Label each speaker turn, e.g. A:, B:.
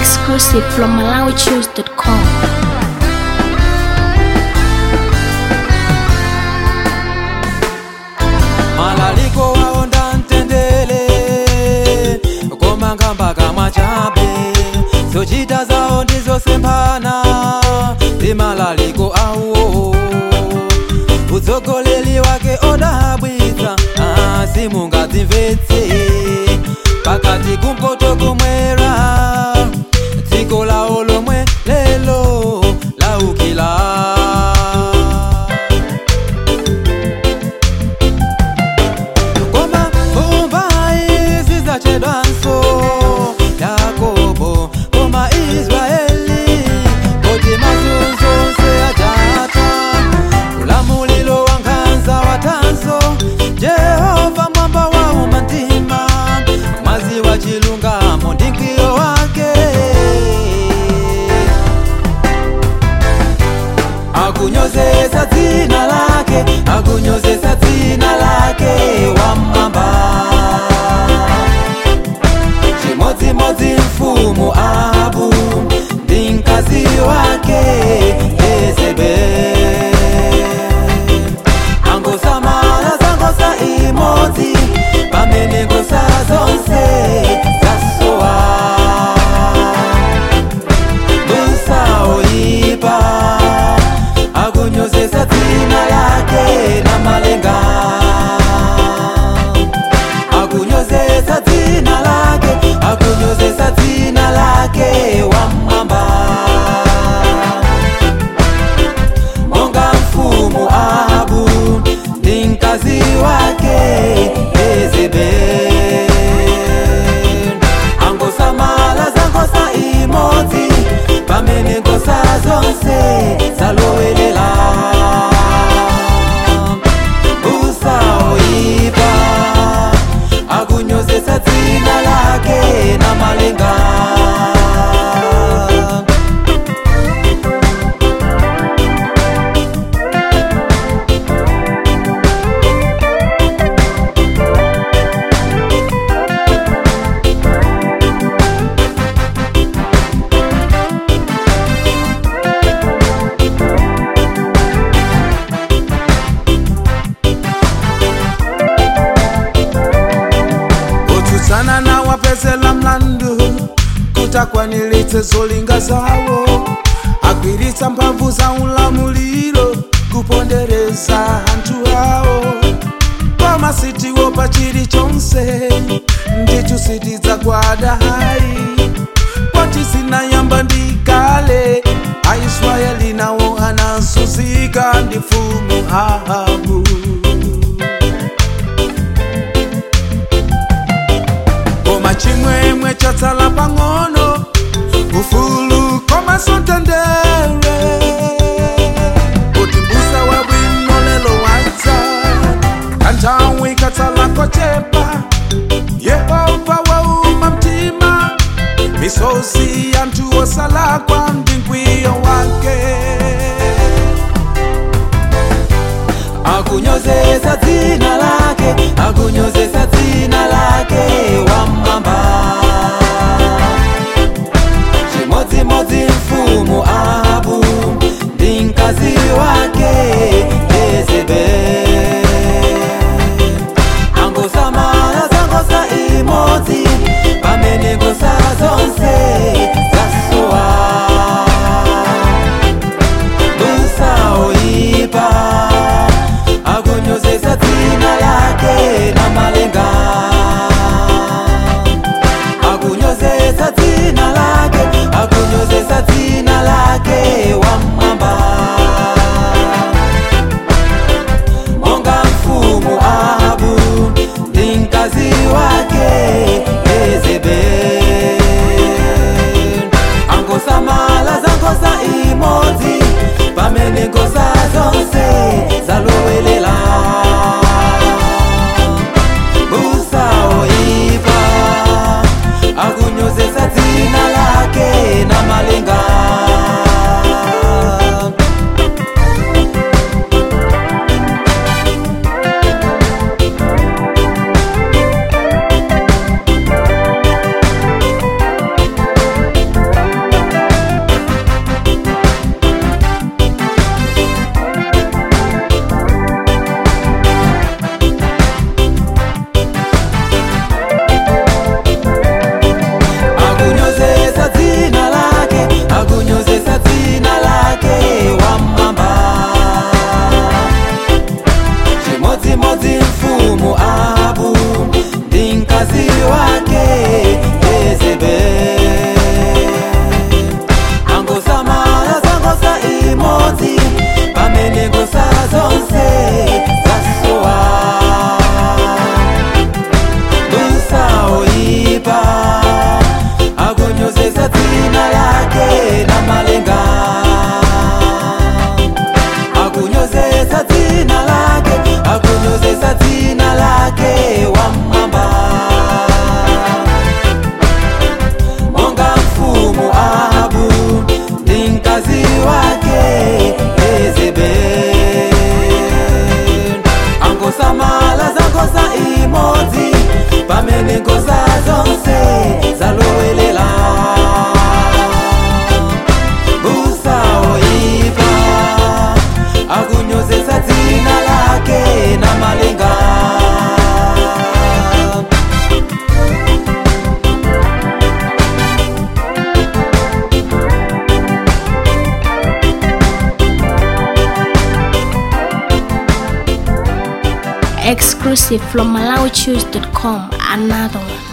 A: exclusive from MalawiChoose.com.
B: malaliko waonda mtendele koma nkamba kamwa chabe zochita zawo ndizosembana ndi malaliko awo utsogoleri wake odabwitsa ah, simungadzimvetse pakati kumpoto kumwera dziko lawo lomwe lelo laukila koma mumbai zidzachedwanso yakobo koma israeli kuti mazunzonse ajata ulamulilo wa nkhanza watanso jehova mwamba wa umantima mwazi wa chilungamo ndi mkwiyo wake akunyozesa dzina lake akunyozesa dzina lake wamwamba chimodzimodzi mfumu ahabu ndi mkazi wake yezebeli angosamala za nkhosa imodzi pamene nkhosa zonse zasowa musaoipa akunyozesa dzina lake na malenga akunyozesa dzina lake akunyozesa dzina lake wamwamba monga mfumu ahabu ndi mkazi wake yezebeli angosamala za nkhosa imodzi pamene nkhosa zonse zalowelela usaoipa akunyozesa dzina lake na malenga
C: kutsutsana na wapezela mlandu kutakwaniritse zolinga zawo agwiritsa mphamvu za ulamuliro kupondereza anthu awo koma sitiwo pa chilichonse ndithu sitidzagwada hayi kwati zinayamba ndi kale aisraeli nawo anazunzika ndi mfumu ahabu koma chimwemwe chatsala pang'ono ufulu koma sontendere kuti mbusa wabwino lelo wadza kanthawi katsala kochepa yehova wauma mtima misozi yanthu osalakwa ndi mkwiyo wake
B: akunyozesa dzina lake akunyozesa dzina lake wamwamba chimodzimodzi mfumu ahabu ndi mkazi wake yezebeli angosamala za nkhosa imodzi pamene nkhosa zonse zasowa musaoipa akunyozesa dzina lake na malenga
A: Exclusive from MalawiChoose.com. Another one.